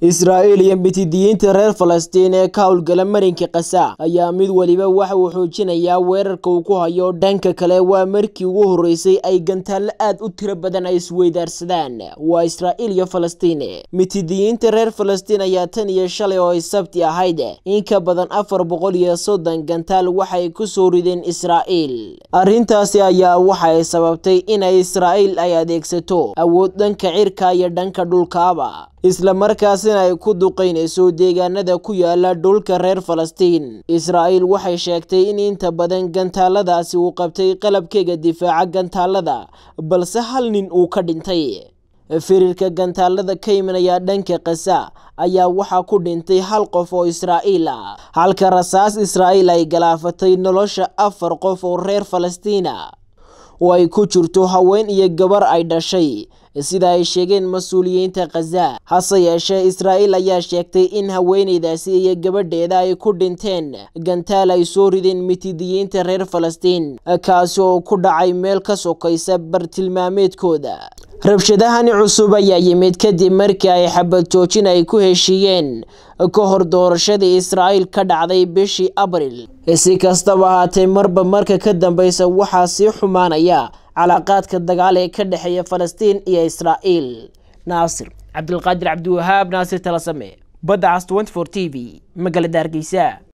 israa'iil iyo mitidiyiinta reer falastiin ee ka howlgala marinka kasa ayaa mid weliba waxa uu xoojinayaa weerarka uu ku hayo dhanka kale waa markii ugu horreysay ay gantaallo aad u tiro badan ay isweydaarsadaan waa israa'iil iyo falastiin mitidiyiinta reer falastiin ayaa tan iyo shalay oo ay sabti ahayd in ka badan afar boqol iyo soddon gantaal waxay ku soo rideen israa'iil arrintaasi ayaa waxay sababtay inay israa'iil ay adeegsato awood dhanka cirka iyo dhanka dhulkaaba isla markaasina ay ku duqaynayso deegaanada ku yaala dhulka reer falastiin israa'iil waxay sheegtay in inta badan gantaaladaasi uu qabtay qalabkeega difaaca gantaalada balse hal nin uu ka dhintay firirka gantaalada ka imanaya dhanka kasa ayaa waxaa ku dhintay hal qof oo israa'iil ah halka rasaas israa'iil ay galaafatay nolosha afar qof oo reer falastiina oo ay ku jirto haween iyo gabar ay dhashay sida ay sheegeen mas-uuliyiinta khaza hase yeeshee israa'iil ayaa sheegtay in haweeneydaasi iyo gabadheeda ay ku dhinteen gantaal ay soo rideen mitidiyiinta reer falastiin kaasi oo ku dhacay meel ka sokaysa bartilmaameedkooda rabshadahani cusub ayaa yimid kadib markii ay xabad joojin ay ku heshiiyeen ka hor doorashadii israa'iil ka dhacday bishii abril si kastaba ahaatee marba marka ka dambeysa waxaa sii xumaanaya calaaqaadka dagaal ee ka dhexeeya falastiin iyo israa'iil naasir cabdilqaadir cabdiwahaab naasir talasame badda cas t t v magaalada hargeysa